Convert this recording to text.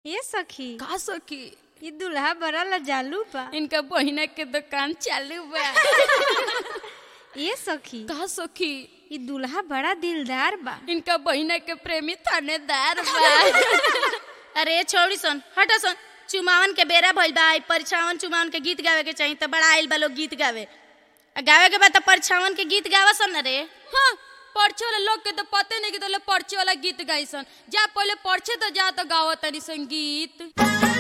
ये सखी का सखी ये दुल्हा बड़ा लजालू बा इनका बहिना के दुकान चालू बा ये सखी का सखी ये दुल्हा बड़ा दिलदार बा इनका बहिना के प्रेमी थानेदार बा अरे छोड़ी सन हटा सन चुमावन के बेरा भइल बा आई परछावन चुमावन के गीत गावे के चाहिए तो बड़ा आइल बा लोग गीत गावे आ गावे के बाद तो परछावन के गीत गावा सन रे हाँ पर्चे वाला लोग के तो पते नहीं कि तो पर्चे वाला गीत गाई सन जा पहले पर्चे तो जा तो गावत तनी संगीत